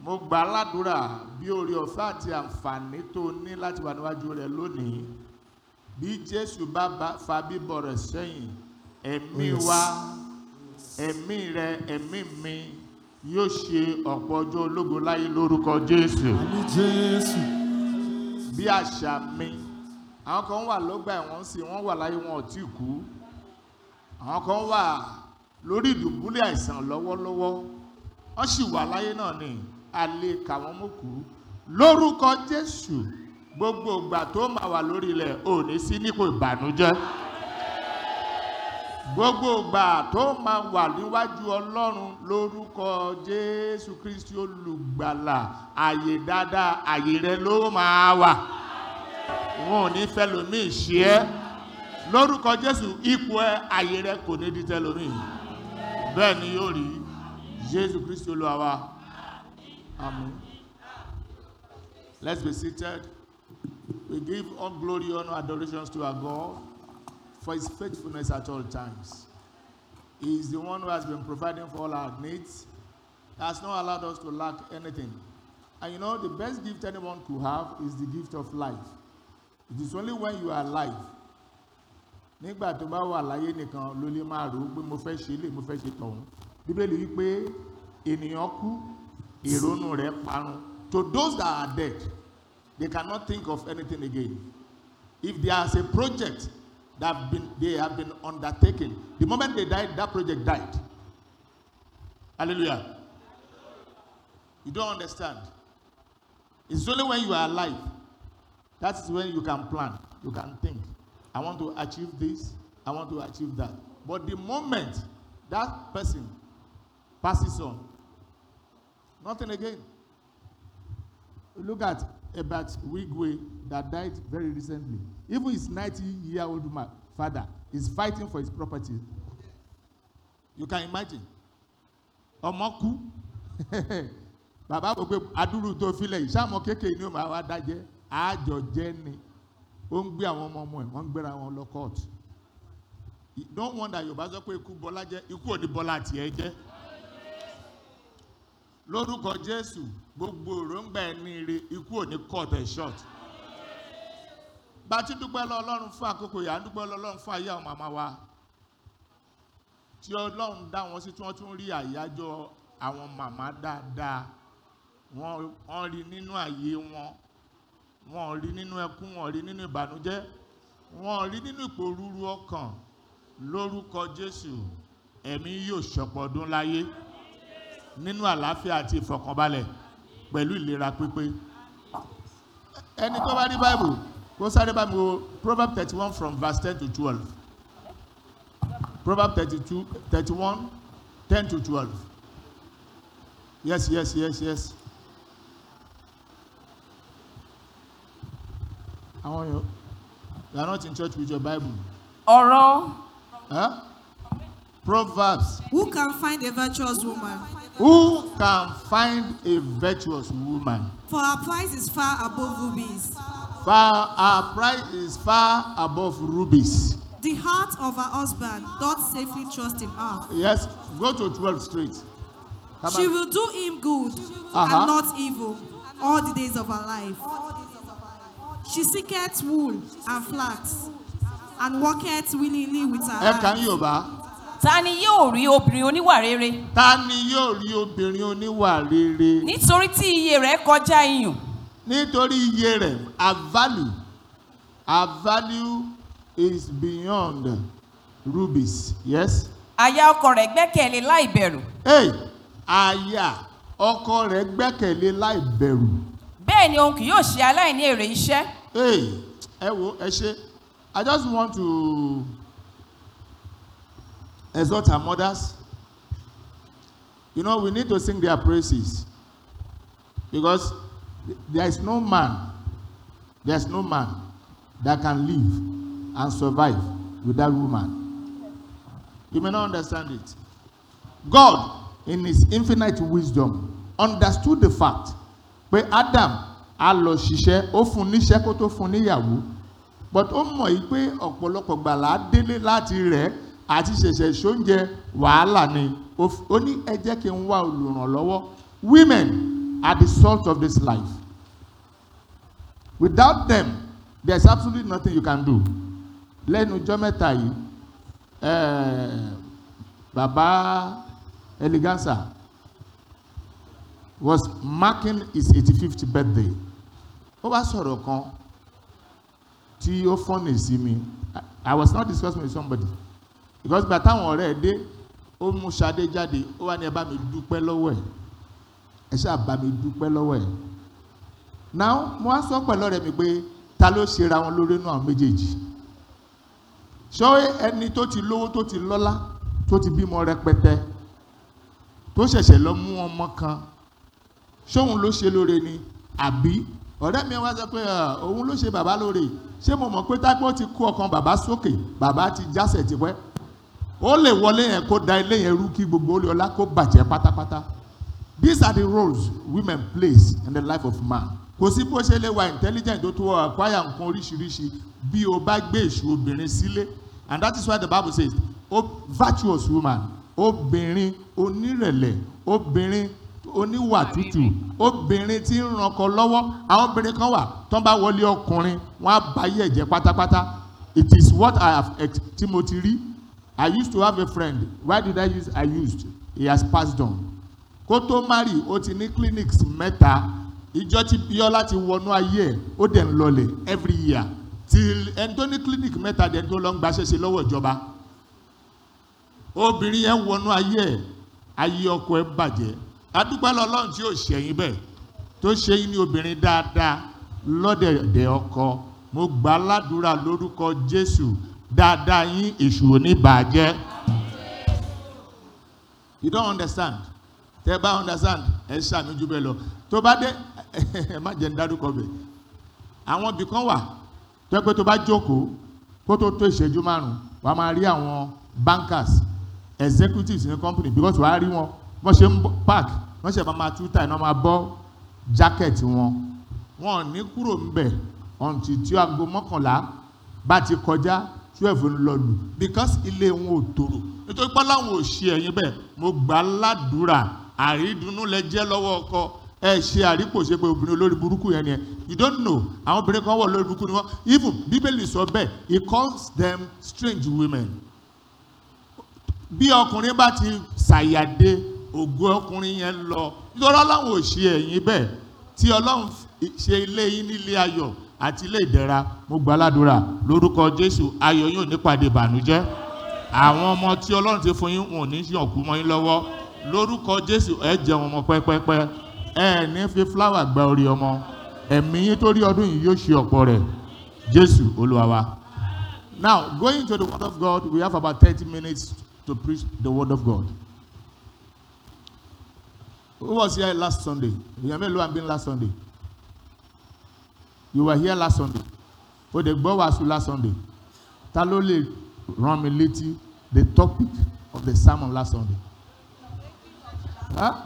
mo gbà á ládùúrà bí oore ọ̀fẹ́ àti àǹfààní tó ní láti wà níwájú rẹ̀ lónìí bí jésù bá bá fa bíbọ̀ rẹ̀ sẹ́yìn ẹ̀mí Yes. wa ẹ̀mí rẹ ẹ̀mí mi yóò ṣe ọ̀pọ̀ ọjọ́ ológo láyé lórúkọ jésù Àmì Jésù. bí àṣà mi àwọn kan wà lọ́gbà ẹ̀wọ̀n sí wọ́n wà láyé wọn ò tí kú àwọn kan wà lórí ìdùbúlẹ̀ àìsàn lọ́wọ́lọ́wọ́ wọ́n sì wà láyé náà ni a lè kà wọ́n mọ́ kú lórúkọ jésù gbogbo ìgbà tó máa wà lórí ilẹ̀ ò ní sí nípò ìbànújẹ́ gbogbo ìgbà tó máa wà níwájú ọlọ́run lórúkọ jésù kristi olùgbàlà àyè dáadáa àyè rẹ ló máa wà wọn ò ní fẹ́ lómi ṣe ẹ́ lórúkọ jésù ipò ẹ àyè rẹ kò ní di tẹlómi bẹ́ẹ̀ ni yóò rí jésù kristi olúwa wa amen let's be seated we give all glory honor adorations to our god for his faithfulness at all times he is the one who has been providing for all our needs has not allowed us to lack anything and you know the best gift anyone could have is the gift of life it is only when you are alive nígbà tó bá wà láyé nìkan ló lè máa rò ó pé mo fẹ́ ṣe lè mo fẹ́ ṣe tọ̀hún bíbélì wípé ènìyàn kú ìrònú rẹ̀ parun to those that are dead they cannot think of anything again if there is a project that have been, they have been undertaken the moment they died that project died hallelujah you don't understand it's only when you are alive that is when you can plan you can think i want to achieve this i want to achieve that but the moment that person passes on nothing again look at Ebert Wigwe that died very recently even his 90 year old man father is fighting for his property you can imagine ọmọ kú bàbá wò pé adúrú tó filẹ̀ yìí sáàmù kékeré ni ó máa wá dájẹ́ àjọ jẹ́ ni ó ń gbé àwọn ọmọ ọmọ ẹ̀ wọ́n ń gbéra wọn lọ court don't wonder yorùbá sọ pé ikú bọ́lá jẹ́ ikú ò ní bọ́lá tiẹ̀ jẹ́ lórúkọ jésù gbogbo òróǹgbà ẹni ire ikú ò ní cut ẹ̀ short bá a ti dúpẹ́ lọ ọlọ́run fún àkókò yà á dúpẹ́ lọ ọlọ́run fún ayé àwọn màmá wa tí ọlọ́run dá wọn sí tí wọ́n tún rí àyájọ́ àwọn màmá dáadáa wọ́n wọ́n rí nínú àyè wọn wọ́n rí nínú ẹkún wọ́n rí nínú ìbànújẹ́ wọ́n rí nínú ìpòrúurú ọkàn lórúkọ jésù ẹ̀mí yóò ṣọ̀pọ̀ ọdún láyé nínú àlàáfíà àti ìfọ̀kànbalẹ̀ pẹ̀lú ìlera pípé ẹni tó bá rí bible kó sáré bá mi wo proverb thirty one from verse ten to twelve proverb thirty two thirty one ten to twelve yes yes yes yes. àwọn yòó you are not in church with your bible ọ̀rọ̀ huh? proverbs Who can find a virtuous woman? who can find a virtuous woman For her price is far above rubies. far her price is far above rubies The heart of her husband doth safely trust in her. yes go to twelve straight Come She on. will do him good Uh-huh. and not evil all the days of her life. She seeketh wool and flax and walketh willingly with her ẹ kàn hands. yorùbá ta ni yóò rí obìnrin oníwà rere ta ni yóò rí obìnrin oníwà rere nítorí tí iye rẹ̀ kọjá iyùn nítorí iye rẹ̀ her value her value is beyond rubies yes àyà ọkọ rẹ̀ gbẹ́kẹ̀lé láì bẹ̀rù hey aya ọkọ rẹ̀ gbẹ́kẹ̀lé láì bẹ̀rù bẹ́ẹ̀ ni òun kì yóò ṣe aláìní èrè iṣẹ́ hey ẹ wo ẹ ṣe i just want to exhort our mothers you know we need to sing their praises because there is no man there is no man that can live and survive without woman you may not understand it god in his infinite wisdom understood the fact pé adam á lọ ṣiṣẹ́ ó fún un níṣẹ́ kó tó fún un níyàwó but ó mọ̀ yìí pé ọ̀pọ̀lọpọ̀ gbàlà á délé láti rẹ̀ àti ṣẹ̀ṣẹ̀ ṣóúnjẹ wàhálà ni ó f- ó ní ẹ jẹ́ kí n wá olùrànlọ́wọ́ women are the salt of this life. Without them, there's absolutely nothing you can do. Lẹ́nu ọjọ́ mẹ́ta yìí, eh, bàbá Eleganza was marking his 85th birthday. Ó wá sọ̀rọ̀ kan tí ó fọ́nì sí mi. I- I was not discussing with somebody because gbà táwọn ọ̀rẹ́ ẹ̀ dé ó mú Ṣadé jáde ó wá ní ẹ bá mi dúpẹ́ lọ́wọ́ ẹ̀ ẹ ṣáà bá mi dúpẹ́ lọ́wọ́ ẹ̀ now mo wá sọ pẹ̀lú ọ̀rẹ́ mi pé ta ló ṣera wọn lórí inú àwọn méjèèjì ṣọ́ ẹni tó ti lówó tó ti lọ́lá tó ti bímọ rẹpẹtẹ tó ṣẹ̀ṣẹ̀ lọ mú ọmọ kan ṣóun ló ṣe lóore ni àbí ọ̀rẹ́ mi wá sọ pé "Ah, òun ló ṣe bàbá lóore ṣé mo mọ̀ pé tápẹ́ ó ti kó ọkàn bàbá sókè bàbá ti jásẹ̀ tipẹ́ ó lè wọlé yẹn kó da ilé yẹn rú kí gbogbo olè ọlá kó bàjẹ́ pátápátá these are the roles women plays in the life of man kò sí bó ṣe lè wà intelligent tó tó acquire nǹkan oríṣiríṣi bí o bá gbé èṣù obìnrin sílé and that is why the bible says o virtuous woman obìnrin onírẹ̀lẹ̀ obìnrin oníwà tútù obìnrin tí ń ranko lọ́wọ́ àwọn obìnrin kan wà tó ń bá wọlé ọkùnrin wọn á ba ayé ẹ̀jẹ̀ pátápátá it is what i have ex tí mo ti rí i used to have a friend why did i use i used he has passed on kó tó marry ó ti ní clinics mẹ́ta ìjọ tí bíọ́lá ti wọnú ayé ẹ̀ ó dẹ̀ ń lọlẹ̀ every year till ẹni tó ní clinic mẹ́ta dẹ̀ tó lọ ń gbaṣẹ́ ṣe lọ́wọ́ ìjọba obìnrin yẹn wọnú ayé ẹ̀ ayé ọkọ ẹ̀ bàjẹ́ adúpẹ́ lọ́lọ́run tí ò ṣẹ̀yìn bẹ́ẹ̀ tó ṣe yín ní obìnrin dáadáa lọ́dẹ̀dẹ̀ ọkọ mo gbà á ládùúrà lórúkọ jésù dáadáa yín èṣù ò ní bàjẹ́ you don't understand tẹ bá understand ẹ ṣàmì jù bẹ́ẹ̀ lọ tó bá dé ẹ má jẹ́ ń dárúkọ bẹ̀ àwọn ibì kan wà tó yẹ pé tó bá jókòó kó tó tó ìṣẹ́jú márùn-ún wàá máa rí àwọn bankers executives ní company because wàá rí wọn wọ́n ṣe ń bọ́- park wọ́n ṣe máa máa tú táì náà máa bọ́ jacket wọn wọn ò ní kúrò ńbẹ̀ until tí aago mọ́kànlá bá ti kọjá twelve ń lọ lù because ilé wọn ò tòrò nítorí pé láwọn ò ṣe ẹ̀yìn bẹ́ẹ̀ mo gbà á ládùúrà àrídùnnú lẹ jẹ́ lọ́wọ́ ọkọ ẹ ṣe àrípòṣe pé obìnrin olórí burúkú yẹn ni ẹ you don't know àwọn obìnrin kan wọ̀ lórí burúkú ni wọ́n even bíbélì sọ bẹ́ẹ̀ he calls them strange women bí ọkùnrin bá ti ṣàyàdé ògo ọkùnrin yẹn lọ nítorí ọlọ́run ò ṣe ẹ̀yìn bẹ́ẹ̀ tí ọlọ́run fi- ṣe ilé yín nílé ayọ̀ àti ilé ìdẹ̀ra mo gbà ládùúrà lórúkọ jésù ayọ̀ yóò nípàdé ìbànújẹ́ àwọn ọmọ tí ọlọ́run ti fún yín wọn ò ní yànkú mọ́ yín lọ́wọ́ lórúkọ jésù ẹ jẹun ọmọ pẹ́pẹ́pẹ́ ẹ ní fi fúláwà gba orí ọmọ ẹ̀mí yín tó rí ọdún yìí yóò ṣe ọ̀pọ̀ rẹ̀ jésù olúwa wa. Now, going to the Word of God, we have about 30 minutes to preach the Word of God. Who was here last Sunday? You may have been last Sunday. You were here last Sunday. Oh, the boy was last Sunday. Ta ló lè rán mi létí the topic of the sermon last Sunday? Huh?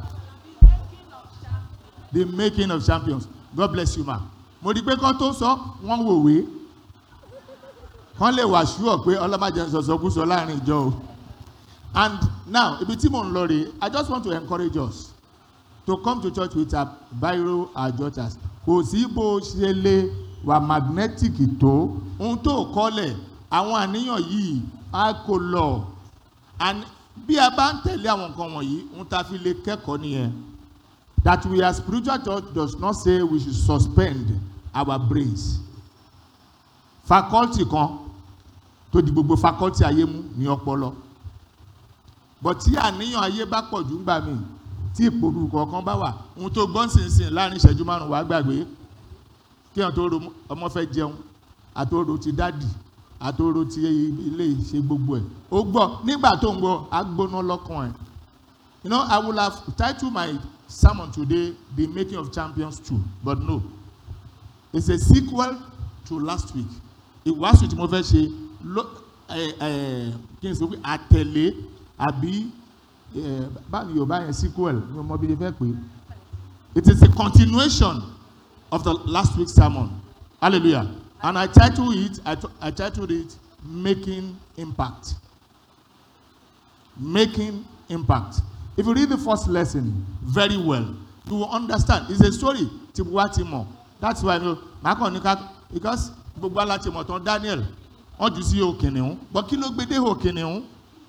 The making of champions. God bless you, ma. Mo rí i pé kán tó sọ, wọ́n wòwe kán lè wà ṣúọ̀ pé ọlọ́màjẹ sọ̀sọ̀kúsọ láàrin ìjọ o and now ibi tí mò ń lọ rèé i just want to encourage us to come to church with our biro our jotters kò sí bó o ṣe lè wà magnetic tó ohun tó kọ́lẹ̀ àwọn àníyàn yìí á kó lọ and bí a bá ń tẹ̀lé àwọn nǹkan wọ̀nyí ohun tá a fi lè kẹ́kọ̀ọ́ nìyẹn that we as spiritual church does not say we should suspend our brains faculty kan tó di gbogbo faculty ayé mú ní ọpọlọ but tí àníyàn ayé bá pọ̀ jù ń gbà mí tí ìpòrú kọ̀ọ̀kan bá wà ohun tó gbọ́n sínsìn láàrin ìṣẹ́jú márùn-ún wàá gbàgbé kí hàn tó ro ọmọ fẹ́ jẹun àtòrò ti dádì àtòrò ti ilé ṣe gbogbo ẹ̀ ó gbọ́ nígbà tó ń gbọ́ á gbóná lọ́kàn ẹ̀ you know I would have titled my sermon today the making of champions two but no it's a sequel to last week ìwàásù tí mo fẹ́ ṣe ló ẹ ẹ kí n sọ pé àtẹ̀lé àbí ẹ báwo yorùbá yẹn sequel ní ọmọ bíi fẹ́ pé it is a continuation of the last week's sermon hallelujah and I titled it I, I titled it making impact making impact if you read the first lesson very well you will understand it's a story tí wá ti mọ̀ that's why no màá kàn ní ká because gbogbo ala ti mọ̀ tán Daniel wọ́n jù sí òkìnnìún but kí ló gbé dé òkìnnìún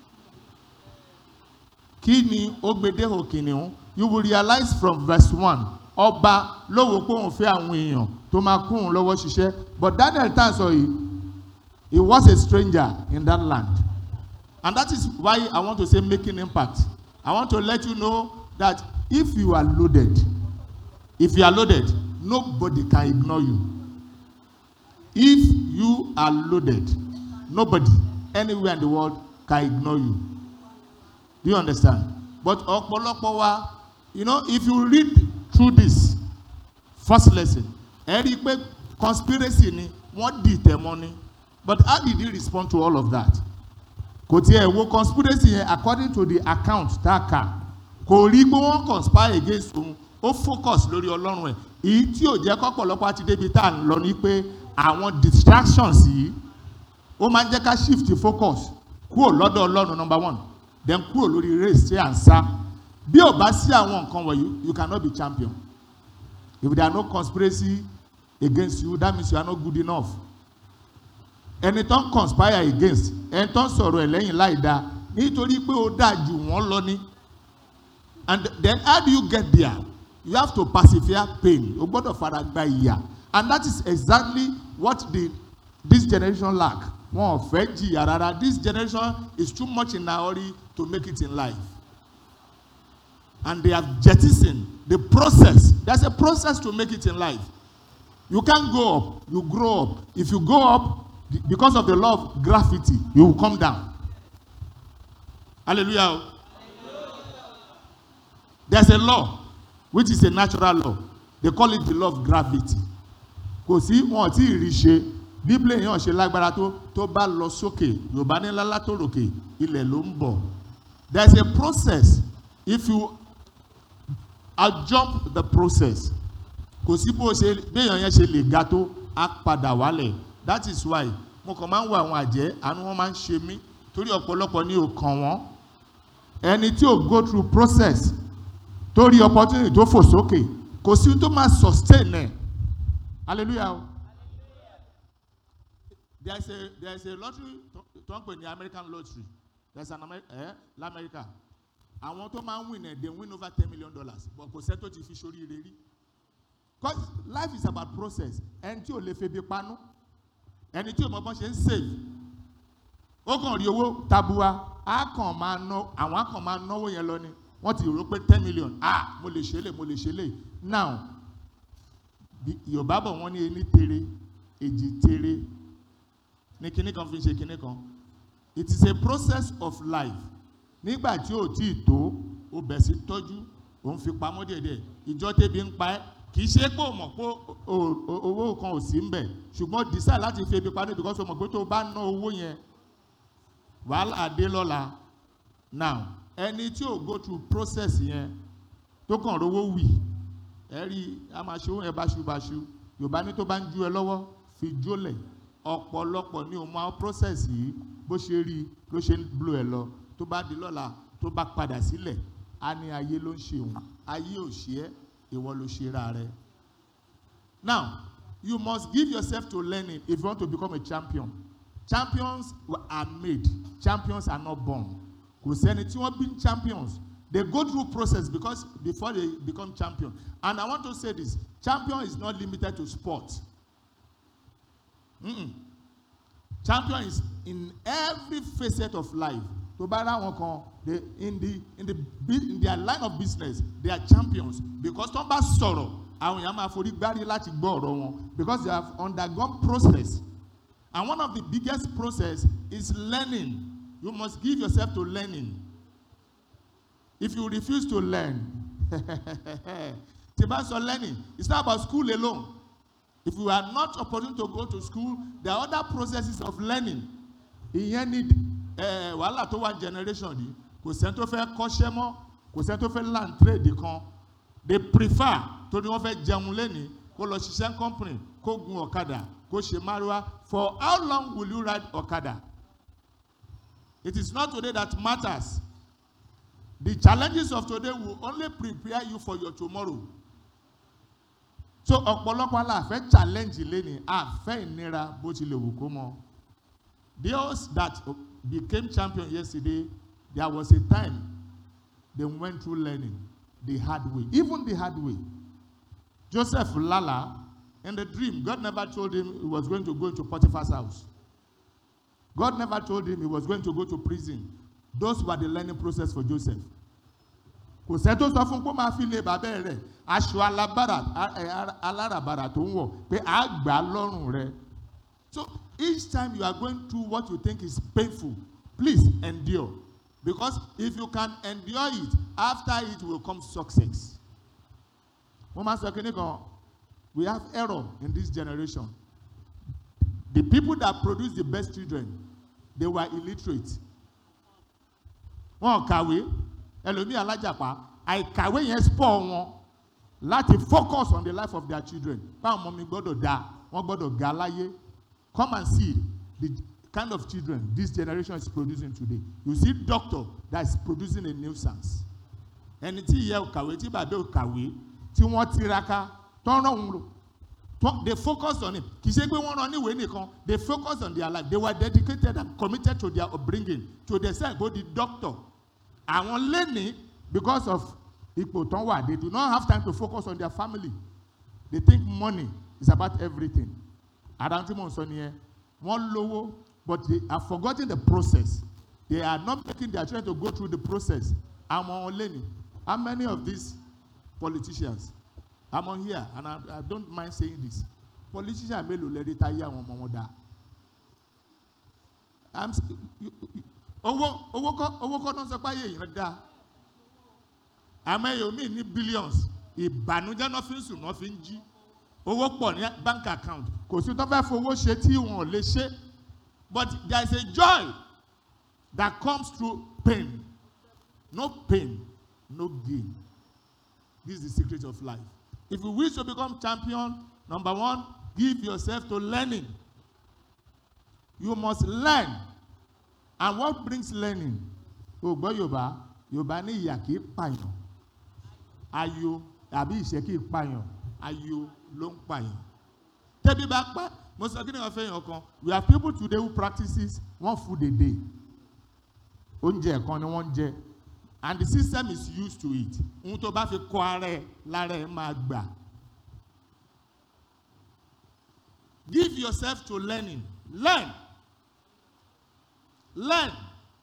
kí ni ó gbé dé òkìnnìún you will realize from verse one ọba lówó pé òun fẹ́ àwọn èèyàn tó máa kún òun lọ́wọ́ ṣiṣẹ́ but Daniel tá à ń sọ yìí he was a stranger in that land and that is why I want to say making impact I want to let you know that if you are loaded if you are loaded nobody can ignore you if you are loaded nobody anywhere in the world can ignore you do you understand but ọ̀pọ̀lọpọ̀ wa you know if you read through this first lesson ẹ rí i pé conspiracy ni wọ́n dì tẹ̀ mọ́ ni but how did he respond to all of that kò tiẹ̀ wo conspiracy yẹn according to the account tá a kà kò rí pé wọ́n conspire against òun ó focus lórí ọlọ́run ẹ̀ èyí tí ò jẹ́ kọ́pọ̀lọpọ̀ àti débi tá à ń lọ ni pé àwọn distractions yìí ó máa ń jẹ́ ká shift focus kúrò lọ́dọ̀ ọlọ́run number one then kúrò lórí race tí à ń sá bí ò bá sí àwọn nǹkan wọ̀nyí you cannot be champion if there are no conspiracy against you that means you are not good enough ẹni tó ń conspire against ẹni tó ń sọ̀rọ̀ ẹ̀ lẹ́yìn láì dáa nítorí pé ó dáa jù wọ́n lọ ní and then how do you get there you have to persevere pain o gbọ́dọ̀ fara gba ìyà and that is exactly what the this generation lack wọn ò fẹ́ jìyà rárá this generation is too much in a hurry to make it in life and they have jettisoned the process there's a process to make it in life you can't go up you grow up if you go up because of the law of gravity you will come down hallelujah there's a law which is a natural law they call it the law of gravity kò sí wọn tí ì rí ṣe bíbélì yẹn ṣe lágbára tó tó bá lọ sókè yorùbá ní lálá tó ròkè ilẹ̀ ló ń bọ̀ there's a process if you uh, jump the process kò sí bó ṣe béèyàn yẹn ṣe lè ga tó á padà wálẹ̀ that is why mo kàn máa ń wo àwọn àjẹ́ àánú wọn máa ń ṣe mí torí ọ̀pọ̀lọpọ̀ ní òkàn wọn ẹni tí ò go through process tó rí opportunity tó fò sókè kò sí tó máa sustain ẹ̀ hallelujah o there is a there is a lottery tó ń pè ní American lottery there is an Amer eh, lamẹ́ríkà àwọn tó máa ń win ẹ̀ they win over ten million dollars but kò sẹ́ tó ti fi ṣoríire rí cause life is about process ẹni tí ò lè febi panú ẹni tí ò mọ bọ́n ṣe ń save ó kàn rí owó tabua á kàn máa ná àwọn á kàn máa náwó yẹn lọ ni wọ́n ti rò pé ten million ah mo lè ṣe lè mo lè ṣe lè now yorùbá bọ̀ wọ́n ní ení tere èjì tere ní kinní kan fi ṣe kinní kan it is a process of life nígbà tí ò tí ì tó o bẹ̀ sí tọ́jú òun fi pamọ́ díẹ̀díẹ̀ ìjọ tẹ́bi ń pa ẹ́ kì í ṣe pé o mọ̀ pé owó kan ò sí ń bẹ̀ ṣùgbọ́n decide láti fi ebi pamọ́ because o mọ̀ pé tó o bá ná owó yẹn wàhálà dé lọ́la now ẹni tí ò go through process yẹn tó kàn rówó wì ẹ rí a máa ṣe ohun ẹ báṣubàṣu yorùbá ní tó bá ń ju ẹ lọ́wọ́ fi jólẹ̀ ọ̀pọ̀lọpọ̀ ní o máa process yìí bó ṣe rí ló ṣe ń blow ẹ lọ tó bá di lọ́la tó bá padà sílẹ̀ á ní ayé ló ń ṣe òun ayé ò ṣe ẹ́ ìwọ ló ṣe ra rẹ. now you must give yourself to learning if you want to become a champion champions are made champions are not born kò sẹ́ni tí wọ́n bí champions they go through process because before they become champion and I want to say this champion is not limited to sport mm-mm. champion is in every facet of life tó bá rá wọn kan they in the in the in their line of business they are champions because tó ń bá sọ̀rọ̀ àwọn èèyàn máa forí gbárí láti gbọ́ ọ̀rọ̀ wọn because they have undergone process and one of the biggest process is learning you must give yourself to learning if you refuse to learn tí bá sọ learning it's not about school alone if you are not opportune to go to school there are other processes of learning ìyẹn ni eh, wàhálà tó wà generation yìí kò sẹ́ni tó fẹ́ kọ́ṣẹ́ mọ́ kò sẹ́ni tó fẹ́ land trade kan they prefer tó ní wọ́n fẹ́ jẹun lẹ́ni kó lọ ṣiṣẹ́ company kó gun ọ̀kadà kó ṣe márúwá for how long will you ride ọ̀kadà it is not today that matters the challenges of today will only prepare you for your tomorrow so ọ̀pọ̀lọpọ̀ aláàfẹ́ challenge lẹ́ni àfẹ́ ìnira bó tilẹ̀ wù kó mọ those that became champion yesterday there was a time they went through learning the hard way even the hard way joseph lala in the dream god never told him he was going to go into potiphar's house god never told him he was going to go to prison those were the learning process for joseph kò sẹ́ tó sọ fún pé ó máa fi lé bàbá rẹ̀ aṣọ alábàrà a- ẹ, ara- aláràbarà tó ń wọ̀ pé á gbà á lọ́rùn rẹ̀ so each time you are going through what you think is painful please endure because if you can endure it after it will come success wọ́n máa sọ kínní kan we have error in this generation the people that produce the best children they were illiterate wọn ò kàwé ẹlòmíì alájàpá àìkàwé yẹn spọ̀ wọn láti focus on the life of their children báwọn ọmọ mi gbọ́dọ̀ da wọ́n gbọ́dọ̀ ga láyé come and see the kind of children this generation is producing today you see doctor that is producing a nuisance ẹni tí ìyá ò kàwé tí bàbá ò kàwé tí wọ́n tiraka tó ń rán òun lò tó- they focus on it kì í ṣe pé wọ́n rán níwèé nìkan they focus on their life they were dedicated and committed to their upbringing to the self go the doctor àwọn lẹ́ni because of ipò tán wà they do not have time to focus on their family they think money is about everything ara tí mò ń sọ nìyẹn wọ́n lówó but they are forgetting the process they are not making their children to go through the process àwọn lẹ́ni how many of these politicians i'm on here and i, I don't mind saying this politician mélòó lẹ́rí táyé àwọn ọmọ wọn dáa i'm s- you- you- owó owó kọ́ owó kọ́ náà sọ pé ayé èèyàn dáa àmọ́ èèyàn míì ní billions ìbànújẹ́ náà fi ń sùn náà fi ń jí owó pọ̀ ní bank account kò sí tó fẹ́ fowó ṣe tí wọn ò lè ṣe but there is a joy that comes through pain no pain no gain this is the secret of life if you wish to become champion number one give yourself to learning you must learn and what brings learning o gbọ́ yorùbá yorùbá ní ìyà kì í pààyàn ayo àbí ìṣẹ́ kì í pààyàn ayo ló ń pààyàn tẹ́bí bá pa mo sọ kí ni wọ́n fẹ́ yàn kan we have people today who practices one food a day oúnjẹ kan ni wọ́n ń jẹ and the system is used to it ohun tó bá fi kọ́ ara ẹ̀ lára ẹ̀ máa gbà give yourself to learning learn learn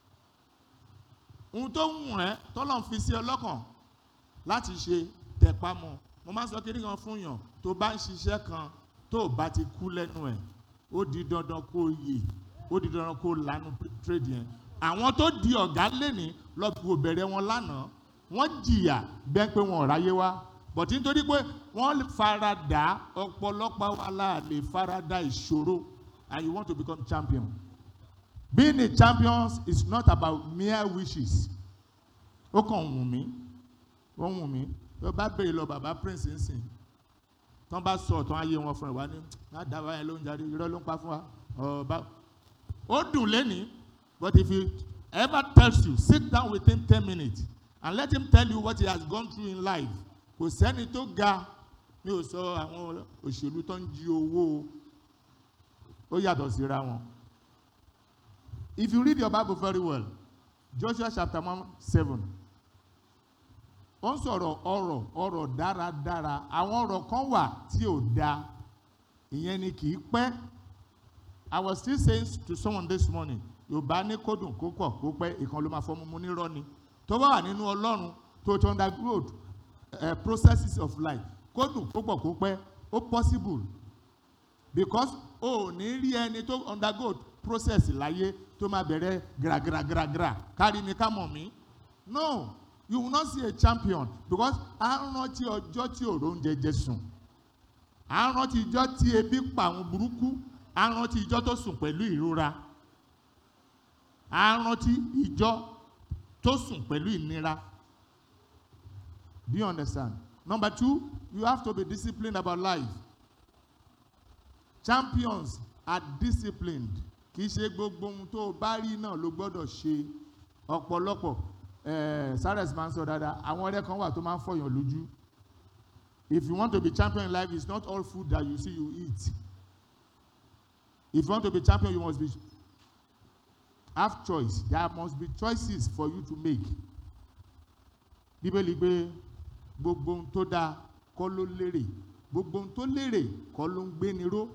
ohun tó ń wọ̀n ẹ́ tọ́lọ̀ ń fi sí ọ lọ́kàn láti ṣe tẹ̀pá mọ́ mo máa ń sọ kiri kan fún yàn tó bá ń ṣiṣẹ́ kan tó o bá ti kú lẹ́nu ẹ̀ ó di dandan kó o yè ó di dandan kó o lanu trade yẹn àwọn tó di ọ̀gá lẹ́ni lọ́pọ̀ bẹ̀rẹ̀ wọn lánàá wọ́n jìyà bẹ́ẹ̀ pé wọn ò ráyé wá bọ̀tí nítorí pé wọ́n fara dà ọ̀pọ̀lọpọ̀ wa la lè fara dà ìṣòro and you want to become champion being a champion is not about mere wishes ó kàn wù mí ó wù mí tó bá béèrè lọ bàbá prince nsìn tán bá sọ ọ̀tán ayé wọn fún ẹ wá ní má dábàá yẹn ló ń jáde irọ́ ló ń pa fún wa ọba ó dùn lẹ́ni but if he ever tells you sit down with him ten minutes and let him tell you what he has gone through in life kò sẹ́ni tó ga mi ò sọ àwọn òṣèlú tó ń jí owó ó yàtọ̀ síra wọn if you read your bible very well joshua chapter one seven ó ń sọ̀rọ̀ ọ̀rọ̀ ọ̀rọ̀ dáradára àwọn ọ̀rọ̀ kan wà tí ò da ìyẹn ni kì í pẹ́ i was still saying to someone this morning yorùbá ní kó dùn kó pọ̀ kó pẹ́ ìkan ló máa fọ́ mímú nírọ́ ni tó bá wà nínú ọlọ́run tó ti undergo uh, processes of life kó dùn kó pọ̀ kó pẹ́ ó possible because o ò ní rí ẹni tó undergo process láyé tó máa bẹ̀rẹ̀ gragragragra kárí mi ká mọ̀ mí no you will not see a champion because à ń rántí ọjọ́ tí òró ń jẹjẹ sùn à ń rántí ìjọ́ tí ebi pa àwọn burúkú à ń rántí ìjọ́ tó sùn pẹ̀lú ìrora à ń rántí ìjọ́ tó sùn pẹ̀lú ìnira do you understand number two you have to be disciplined about life champions are disciplined kì í ṣe gbogbo ohun tó o bá rí náà ló gbọ́dọ̀ ṣe ọ̀pọ̀lọpọ̀ eh, sares máa ń sọ dáadáa àwọn ọ̀rẹ́ kan wà tó máa ń fọyàn lójú if you want to be champion in life it's not all food that you see you eat if you want to be champion you must be have choice there must be choices for you to make bíbélì pé gbogbo ohun tó dáa kọ́ ló lérè gbogbo ohun tó lérè kọ́ ló ń gbéni ró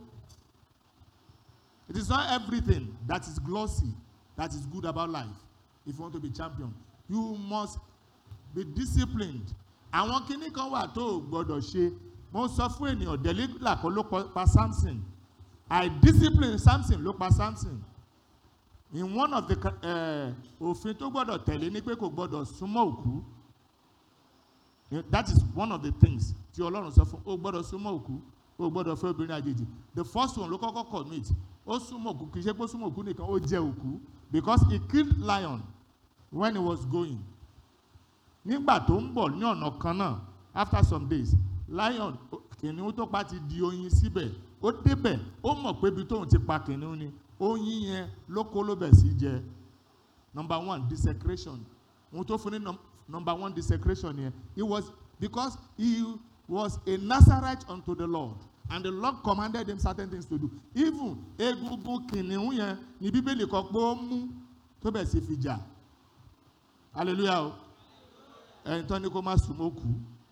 it is not everything that is glossy that is good about life if you want to be champion you must be disciplined àwọn kinní kan wà tó o gbọdọ̀ ṣe mo sọ fún ènìyàn delilah kọ́ ló pa- pa samson àìdiscipline samson ló pa samson in one of the ca- eh, òfin tó gbọdọ̀ tẹ̀lé ni pé kò gbọdọ̀ súnmọ́ òkú Eh, that is one of the things tí ọlọ́run sọ fún o gbọdọ̀ súnmọ́ òkú o gbọdọ̀ fẹ́ obìnrin àjèjì the first one ló kọ́kọ́ commit ó súnmọ́ òkú kì í ṣe pé ó súnmọ́ òkú nìkan ó jẹ òkú because he killed lion when he was going nígbà tó ń bọ̀ ní ọ̀nà kan náà after some days lion ó- kìnìún tó pa ti di oyin síbẹ̀ ó débẹ̀ ó mọ̀ pé ibi tóun ti pa kìnìún ni oyin yẹn ló kó ló bẹ̀ sí jẹ number one desecration ohun tó fún ní num number one desecration yẹn it was because he was a nazarite unto the lord and the lord commanded him certain things to do even egungun kìnìún yẹn ni bíbélì kan pé ó mú tó bẹ̀ sí fi jà hallelujah o ẹni tán ni kó má súnmọ́ kú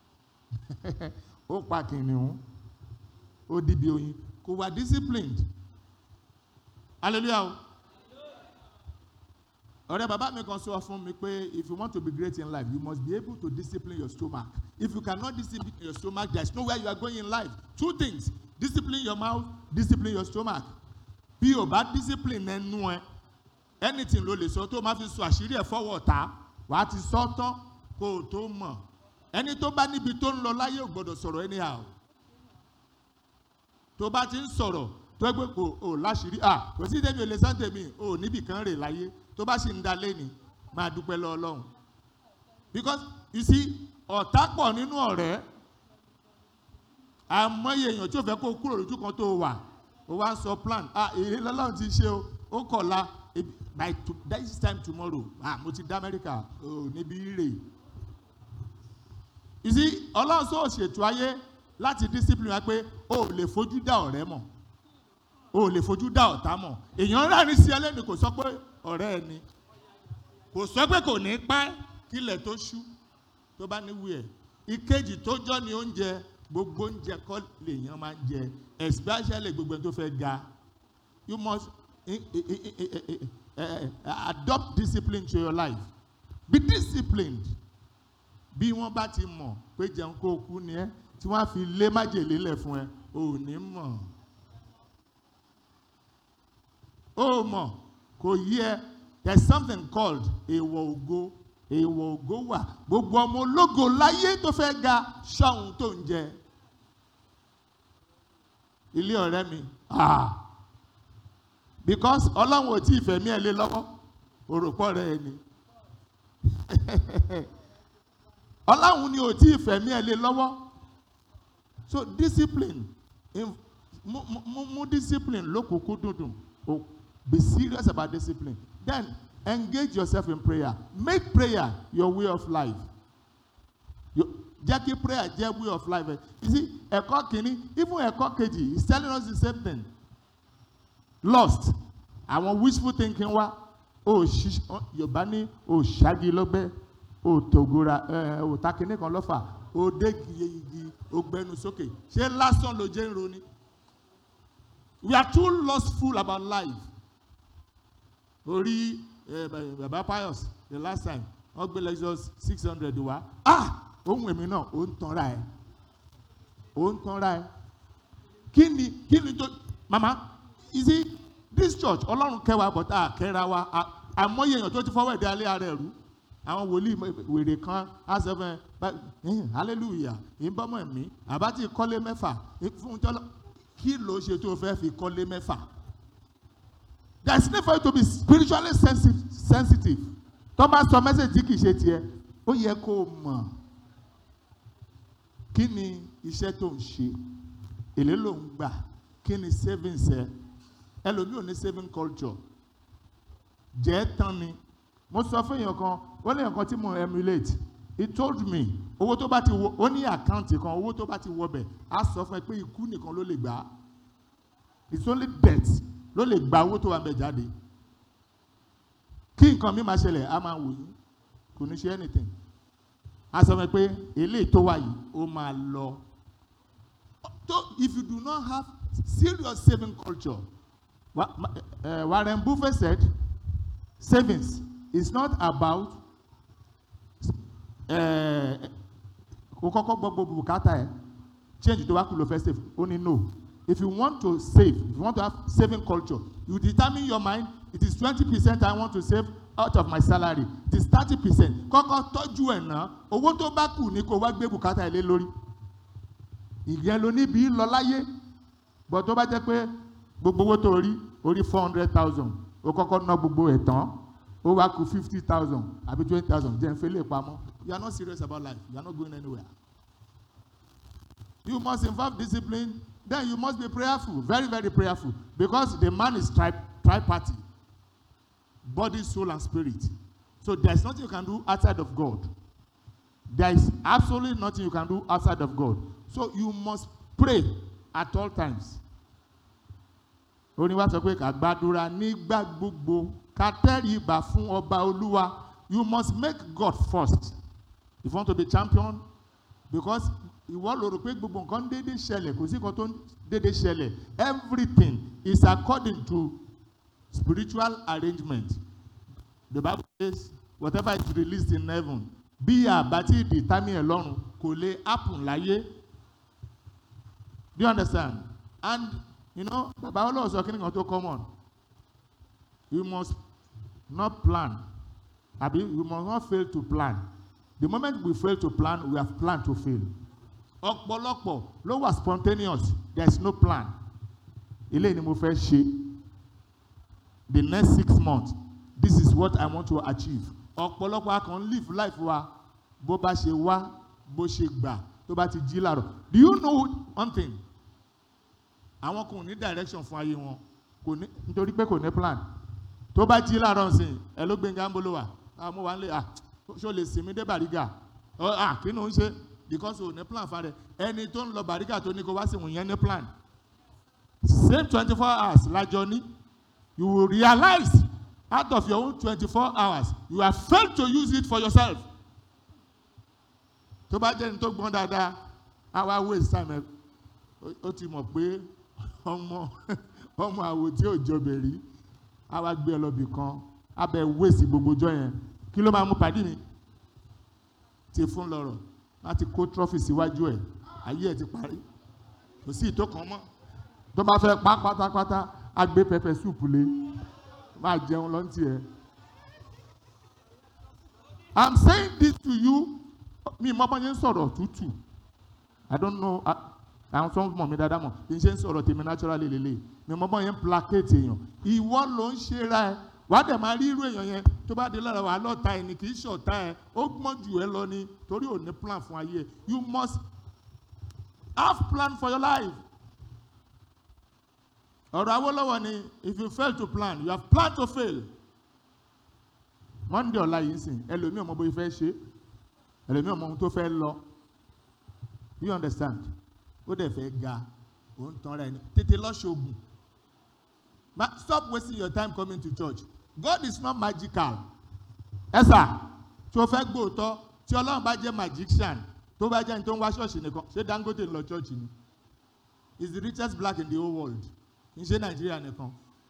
ó pa kìnìún ó dìbì oyin kò wà disciplined hallelujah o ọ̀rẹ́ bàbá mi kan sọ fún mi pé if you want to be great in life you must be able to discipline your stomach if you cannot discipline your stomach there is nowhere you are going in life two things discipline your mouth discipline your stomach bí o bá discipline ẹnu ẹ anything ló lè sọ tó o máa fi sọ àṣírí ẹ fọwọ́ ta wàá ti sọ tán kó o tó mọ̀ ẹni tó bá níbi tó ń lọ láyé ò gbọdọ̀ sọ̀rọ̀ anyhow tó bá ti ń sọ̀rọ̀ tó ẹgbẹ́ kò ò láṣìírí à kò sí tèmi ò lè sán tèmi ò níbì kan rè láyé tó bá sì ń da lẹ́ni máa dúpẹ́ lọ ọlọ́run because you see ọ̀tá pọ̀ nínú ọ̀rẹ́ àmọ́yé èèyàn tí ò fẹ́ kó o kúrò lójú kan tó o wà o wá ń sọ plan ah èrè lọ́lọ́run ti ṣe o ó kọ̀la eh, by to, this time tomorrow ah mo ti dá amẹ́ríkà ò níbi rè you see ọlọ́run sọ ṣètò ayé láti discipline wa pé o ò lè fojú dá ọ̀rẹ́ mọ̀ o ò lè fojú dá ọ̀tá mọ̀ èèyàn rárín sí ẹlẹ́ni kò sọ pé ọ̀rẹ́ ẹ ni kò sọ pé kò ní pẹ́ kílẹ̀ tó ṣú tó bá ní wíẹ̀ ìkejì tó jọ ní oúnjẹ gbogbo oúnjẹ kọ́ lèèyàn máa ń jẹ especially gbogbo ẹni tó fẹ́ ga you must eh, eh, eh, eh, eh, eh, eh, adopt discipline to your life be disciplined bí wọ́n bá ti mọ̀ pé jẹun kó o kú ni ẹ́ tí wọ́n á fi lé májèlé lẹ̀ fún ẹ o ò ní mọ̀ o mọ̀ kò yí ẹ there is something called èèwọ̀ ògo èèwọ̀ ògo wà gbogbo ọmọ ológo láyé tó fẹ́ ga ṣọ́hun tó ń jẹ ilé ọ̀rẹ́ mi ah because ọlọ́run ò tí ì fẹ̀mí ẹ̀ lé lọ́wọ́ òròpọ̀ rẹ̀ ni ọlọ́run ni ò tí ì fẹ̀mí ẹ̀ lé lọ́wọ́ so discipline in- mú mú mú discipline lókùnkún dùndùn o be serious about discipline then engage yourself in prayer make prayer your way of life Yo- jẹ́ kí prayer jẹ́ way of life ẹ you see ẹ̀kọ́ kìíní even ẹ̀kọ́ kejì is telling us the same thing lost àwọn wishful thinking wa o ṣi yorùbá ní o ṣáàgì lọ́gbẹ́ o tògora ẹ o takiní kan lọ́fà o dégi igi o gbẹnu sókè ṣé lásán ló jẹ́ ń roni we are too lustful about life orí ẹ baba pius the last time wọ́n gbé lexus six hundred wá ah ohun èmi náà ó ń tanra ẹ ó ń tanra ẹ kí ni kí ni tó mama you see this church ọlọ́run kẹwàá but a kẹ́ra wa a- àmọ́yé èèyàn tó ti fọwọ́ ẹ̀dá alẹ́ ara ẹ̀ rú àwọn wòlíì mọ- wèrè kan á sọ fún ẹ bá- ẹ̀hìn, hallelujah ìbámu ẹ̀mí àbá ti kọ́lé mẹ́fà fún tọ́lọ́ kí ló ṣe tó fẹ́ fi kọ́lé mẹ́fà there is need for you to be spiritually sensi- sensitive tó bá sọ message tí kì í ṣe tiẹ̀ ó yẹ kó o mọ̀ kí ni iṣẹ́ tó ń ṣe èlé ló ń gbà kí ni savings ẹ ẹlòmíì ò ní saving culture jẹ́ tán ni mo sọ fún èèyàn kan ó ní nǹkan tí mo emulate he told me owó tó bá ti wọ ó ní àkáǹtì kan owó tó bá ti wọ bẹ̀ á sọ fún ẹ pé ikú nìkan ló lè gbà á it's only death ló lè gba owó tó wà ń bẹ̀ jáde kí nǹkan mi máa ṣẹlẹ̀ á máa wò yín kò ní ṣe anything á sọ fún ẹ pé eléyìí tó wà yìí ó máa lọ so if you do not have serious saving culture Wa- ma- uh, Warren Buffett said savings is not about uh, o kọ́kọ́ gbọ́ gbogbo bùkátà ẹ̀ change tó wá kú ló fẹ́ save ó ní no if you want to save if you want to have saving culture you determine your mind it is twenty percent I want to save out of my salary it is thirty percent kọ́kọ́ tọ́jú ẹ̀ ná owó tó bá kù ní kó wá gbé bùkátà ẹ̀ lé lórí ìyẹn ló níbi lọ láyé bọ̀ tó bá jẹ́ pé gbogbo owó tó rí orí four hundred thousand ó kọ́kọ́ ná gbogbo ẹ̀ tán ó wá kù fifty thousand àbí twenty thousand jẹ́ n fẹ́ lè pamọ́ you are not serious about life you are not going anywhere you must involve discipline then you must be prayerful very very prayerful because the man is tri triparty body soul and spirit so there is nothing you can do outside of God there is absolutely nothing you can do outside of God so you must pray at all times oníwà sọ pé ká gbàdúrà nígbà gbogbo ká tẹríba fún ọba olúwa you must make God first if you want to be champion because ìwọ ló rò pé gbogbo nǹkan déédéé ṣẹlẹ̀ kò sí nǹkan tó ń déédéé ṣẹlẹ̀ everything is according to spiritual arrangement the bible says whatever is released in heaven bí àbátí determine ẹ̀ lọ́run kò lè happen láyé do you understand and you know baba olóò sọ kí ni kan tó common you must not plan abi you must not fail to plan the moment we fail to plan we have planned to fail ọ̀pọ̀lọpọ̀ ló wà spontaneous there is no plan eléyìí ni mo fẹ́ ṣe the next six months this is what i want to achieve ọ̀pọ̀lọpọ̀ a kàn ń live life wa bó bá ṣe wá bó ṣe gbà tó bá ti jí làárọ̀ do you know one thing àwọn kò ní direction fún ayé wọn kò ní nítorí pé kò ní plan tó bá jí láàárọ̀ nsìn ẹ ló gbẹ̀ngà ń bolo wà á mo wà ń lé à ṣó lè sinmi dé bàrígà ọ à kí ló ń ṣe because o ní plan fa rẹ ẹni tó ń lọ bàrígà tó ní kó wá sí ìwọ̀n yẹn ní plan same twenty four hours lájọ ní you will realize out of your own twenty four hours you have failed to use it for yourself tó bá jẹ́ ní tó gbọ́n dáadáa á wá waste time ẹ ó- ó ti mọ̀ pé ọmọ ọmọ àwò tí ò jọbẹ̀ rí á wá gbé ọlọ́bì kan á bẹ wéèsì gbogbo ọjọ́ yẹn kí ló máa mú pàdé mi ti fún lọ́rọ̀ láti kó trọ́fì síwájú ẹ̀ ayé ẹ̀ ti parí kò sí ìtó kan mọ́ tó bá fẹ́ pa pátápátá á gbé pẹpẹ súùpù lé máa jẹun lọ́ntì ẹ̀. I'm saying this to you mi mọ́ bá yẹn ń sọ̀rọ̀ tútù I don't know ah, àwọn tó ń mọ̀ mí dáadáa mọ̀ kì í ṣe ń sọ̀rọ̀ tèmi naturally lélẹ̀ mi mọ́ bá yẹn ń placate èèyàn ìwọ ló ń ṣe ra ẹ wà á dẹ̀ máa rí irú èèyàn yẹn tó bá dé lára wà á lọ́ta ẹ ní kì í ṣọ̀tá ẹ ó gbọ́n jù ẹ lọ ni torí ò ní plan fún ayé ẹ you must have plan for your life ọ̀rọ̀ Awólọ́wọ̀ ni if you fail to plan you have planned to fail Monday ọ̀la yìí ń sìn ẹlòmíì ọmọ bóyá fẹ́ ṣe ẹlòmíì ọmọ ohun tó fẹ́ lọ you understand ó dẹ̀ fẹ́ ga ó ń tan ra ẹni tètè lọ ṣoògùn Ma stop wasting your time coming to church God is not magical ẹ sà tí o fẹ́ gbóòótọ́ tí Ọlọ́run bá jẹ́ magician tó bá jẹ́ ní tó ń wá ṣọ́ọ̀ṣì nìkan ṣé Dangote ń lọ ṣọ́ọ̀ṣì ni he is the richest black in the whole world kì í ṣe Nàìjíríà nìkan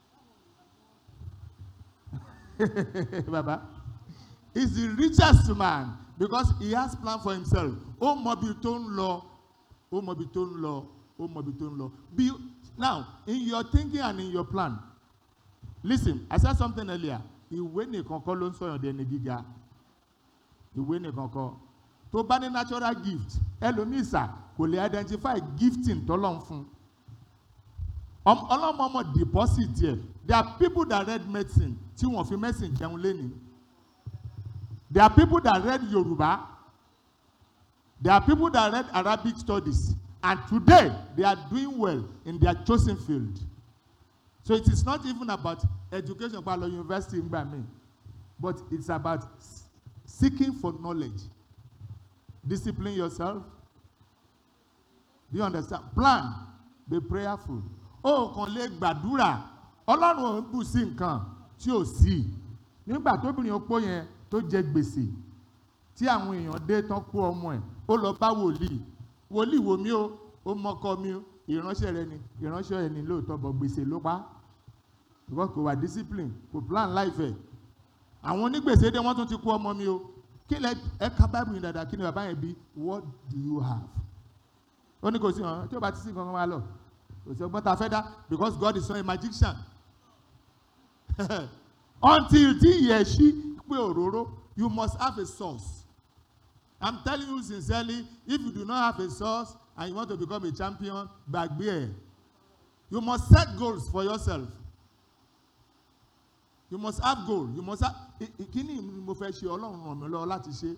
baba he is the richest man because he has plan for himself ó mọ ibi tó ń lọ ó mọ ibi tó ń lọ ó mọ ibi tó ń lọ be now in your thinking and in your plan listen I said something earlier ìwé nìkan kọ́ ló ń sọ̀yàn di ẹni gíga ìwé nìkan kọ́ tó bá ní natural gift ẹlòmíì sà kò lè identify gifting tọ́lọ̀ ń fún Ọm- ọlọ́mọ ọmọ deposit yẹ there are people that read medicine tí wọ́n fi medicine jẹun lẹ́ni there are people that read Yoruba there are people that read Arabic studies and today they are doing well in their chosen field so it is not even about education pa lọ university ngbà mi but it's about s- seeking for knowledge discipline yourself do you understand plan be prayerful ó kàn lè gbàdúrà ọlọ́run ò ń bù sí nǹkan tí ò sí nígbà tóbìnrin opó yẹn tó jẹ gbèsè tí àwọn èèyàn dé tán kó ọmọ ẹ̀ ó lọ bá wòlíì wòlíì wò mí o ó mọ́kọ mi o ìránṣẹ́ rẹ ni ìránṣẹ́ ẹ̀ ní lóòótọ́ bọ̀ gbèsè ló pa because kò wà discipline kò plan life ẹ̀ àwọn onígbèsè dé wọ́n tún ti kó ọmọ mi o kí lẹ ẹ ka bible yìí dáadáa kí ni bàbá yẹn bí what do you have ó ní kò sí hàn tí ó bá ti sí nǹkan kan wá lọ kò sí ọgbọ́n tá a fẹ́ dá because God is not a magician until tí ìyẹ̀ ṣí pé òróró you must have a source I'm telling you sincerely if you do not have a source and you want to become a champion gbàgbé ẹ̀ you must set goals for yourself you must have goal you must have kíni ni mo fẹ́ ṣe ọlọ́run ràn mí lọ́wọ́ láti ṣe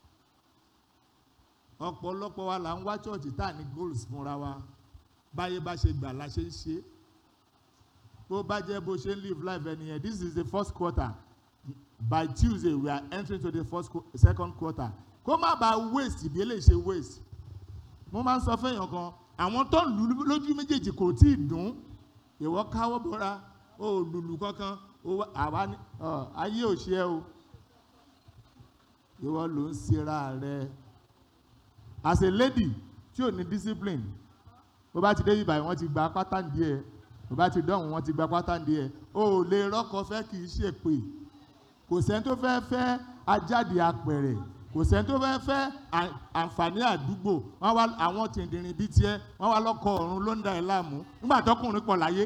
ọ̀pọ̀lọpọ̀ wa là ń wá church tá à ní goals fúnra wa báyé bá ṣe gbà la ṣe ń ṣe bó bá jẹ́ bó ṣe ń live life ẹni yẹn this is the first quarter by Tuesday we are entering to the first qu second quarter kó má bàa waste bí eléyìí ṣe waste mo máa ń sọ fẹ́yàn kan àwọn tó ń lù lójú méjèèjì kò tí ì dùn ìwọ káwọ́ bọ́ra ó lùlù kankan ó wá àwa ní ọ ayé ò ṣe ẹ́ o ìwọ ló ń ṣera rẹ as a lady tí ò ní discipline bó bá ti dé ibà wọ́n ti gba pátá díẹ̀ bó bá ti dọ̀hún wọ́n ti gba pátá díẹ̀ o ò lè rọ́kọ fẹ́ kì í ṣe pé kò sẹ́ni tó fẹ́ fẹ́ ajáde apẹ̀rẹ̀ kò sẹ́ni tó fẹ́ fẹ́ àǹfààní àdúgbò wọ́n wá àwọn tìǹdìrín bíi tiẹ̀ wọ́n wá lọ́kọ ọ̀run ló ń da ẹ̀ láàmú nígbà tọkùnrin pọ̀ láyé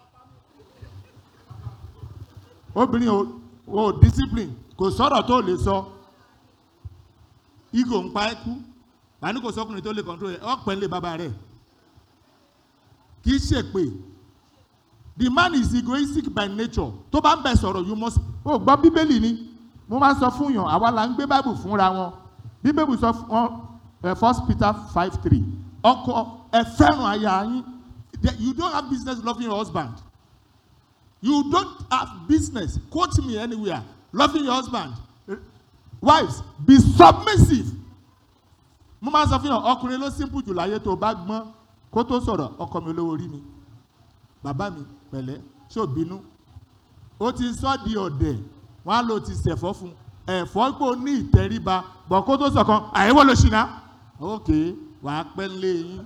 obìnrin ò ò discipline kò sọ̀rọ̀ tó lè sọ ego ń pa ẹ́ kú àní kò sọkùnrin tó lè control ẹ̀ ọ̀pẹ̀ ń lé bàbá rẹ̀ kì í ṣe pé the man is egoistic by nature tó bá ń bẹ sọ̀rọ̀ you must ó gbọ́ bíbélì ni mo máa ń sọ fún yàn àwa là ń gbé bible fúnra wọn bíbélì sọ fún wọn first peter five three ọkọ ẹ fẹ́ràn aya yín you don't have business loving your husband you don't have business quote me anywhere loving your husband wives be submissive mo máa ń sọ fún yàn ọkùnrin ló simple jù láyé tó bá gbọ́n kó tó sọ̀rọ̀ ọkọ mi olówó orí mi bàbá mi pẹ̀lẹ́ ṣó bínú ó ti sọ di ọ̀dẹ̀ wọn á lò ti ṣẹ̀fọ́ fún ẹ̀fọ́ pò ní ìtẹríba bọ̀ kó tó sọ̀kan àyẹ̀wò ló ṣìnà ok wàá pẹ́ lé yín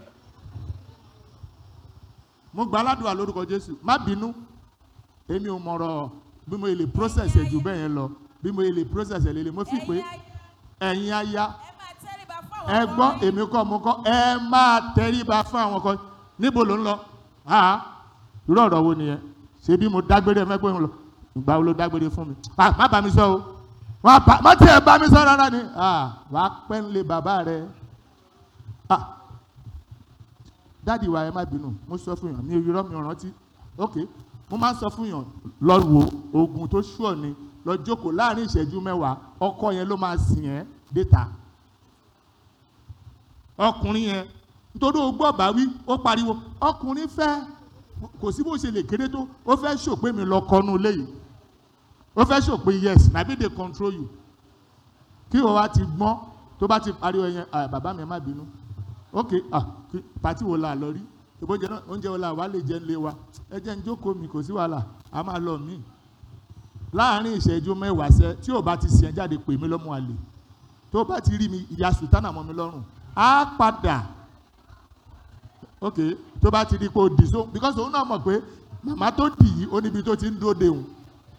mo gba aládùúgbò lórúkọ Jésù má bínú èmi ò mọ̀rọ̀ bí mo lè process ẹ̀ jù bẹ́ẹ̀ yẹn lọ bí mo lè process ẹ̀ lélẹ̀ mo fi pé ẹ̀yin aya ẹ gbọ́ èmi kọ́ mo kọ́ ẹ máa tẹríba fún àwọn kan níbo ló ń lọ irú ọ̀rọ̀ wo nìyẹn ṣé bí mo dágbére mẹ́gbẹ́ ń lọ ìgbà wo ló dágbére fún mi má bá mi sọ o má tiẹ̀ bá mi sọ rárá ni wàá pẹ́ ń lé bàbá rẹ dáàdi wa ẹ má bínú mo sọ fún yàn mi ò yọrọ mi ò rántí ok mo máa ń sọ fún yàn lọ wo oògùn tó ṣùọ ni lọ jókòó láàrin ìṣẹ́jú mẹ́wàá ọkọ yẹn ló máa sìn ẹ́ déta ọkùnrin yẹn nítorí o gbọ́ bá wí ó pariwo ọkùnrin fẹ́ kò sí bó ṣe lè kéré tó ó fẹ́ ṣòpé mi lọ kọnu léyìí ó fẹ́ ṣòpé yes na bí they control you kí o wá ti gbọ́n tó bá ti pariwo yẹn bàbá mi má bínú ok ah pàtí wo la lọ rí ìbòjẹ náà oúnjẹ wo la wà lè jẹ ń lé wa ẹ jẹ́ ń jókòó mi kò sí wàhálà a máa lọ mí láàárín ìṣẹ́jú mẹ́wàá sẹ́ tí o bá ti sìn ẹ́ jáde pè mí lọ́mọ àlè tó bá ti rí mi ìyá sùtánà mọ́ mi lọ́rùn á padà ok tó bá ti di pé o dì so because òun náà mọ̀ pé màmá tó dì í ó níbi tó ti ń dúró de òun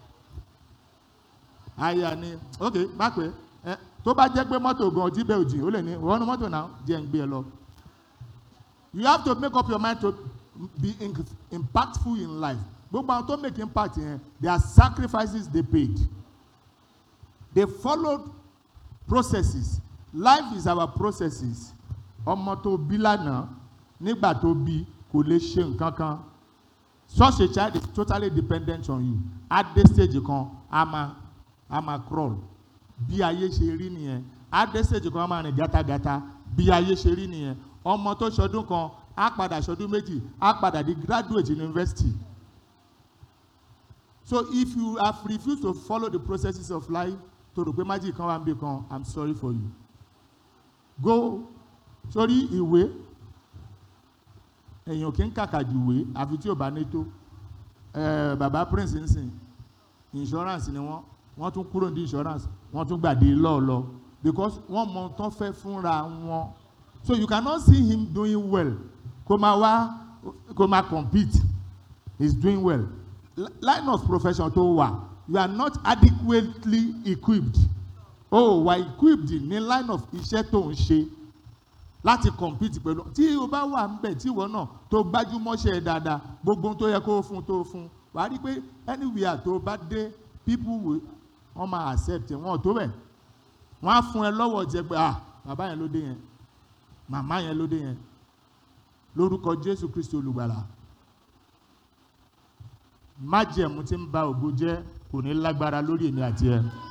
àyà ni ok má pé ẹ tó bá jẹ́ pé mọ́tò gan ojú bẹ́ẹ̀ òjì ó lè ní wọ́n ní mọ́tò náà jẹ́ ń gbé ẹ lọ you have to make up your mind to be in, impactful in life gbogbo àwọn tó make impact yẹn their sacrifices they paid they followed processes life is our processes ọmọ tó bí lánàá nígbà tó bí kò lè ṣe nǹkan kan such a child is totally dependent on you at this stage kan a máa a máa crawl bí ayé ṣe rí nìyẹn at this stage kan a máa rìn gátagàta bí ayé ṣe rí nìyẹn ọmọ tó ṣọdún kan á padà ṣọdún méjì á padà di graduate university so if you have refused to follow the processes of life tó rò pé májì kan wà ń bí kan i'm sorry for you go sórí ìwé èèyàn kì í kàkà ju ìwé àfi tí ò bá ní tó Eh, bàbá prince ń sìn insurance ni wọ́n wọ́n tún kúrò ní insurance wọ́n tún gbàdé lọ́ọ̀ lọ because wọ́n mọ ohun tó fẹ́ fúnra wọn so you cannot see him doing well kó máa wá kó máa compete he's doing well Li- line of profession tó wà you are not adequately equipped o wà equipped ní line of iṣẹ́ tó ń ṣe láti compete pẹ̀lú tí o bá wà ń bẹ̀ tí ìwọ náà tó gbájúmọ́ṣẹ́ ẹ dáadáa gbogbo ohun tó yẹ kó o fún tó o fún wàá rí i pé anywhere tó o bá dé people will wọ́n máa accept ẹ wọ́n ò tó bẹ̀ wọ́n á fún ẹ lọ́wọ́ jẹ pé ah bàbá yẹn ló dé yẹn màmá yẹn ló dé yẹn lórúkọ Jésù Kristi olùgbàlà májẹ̀mú tí ń ba ògo jẹ́ kò ní lágbára lórí èmi àti ẹ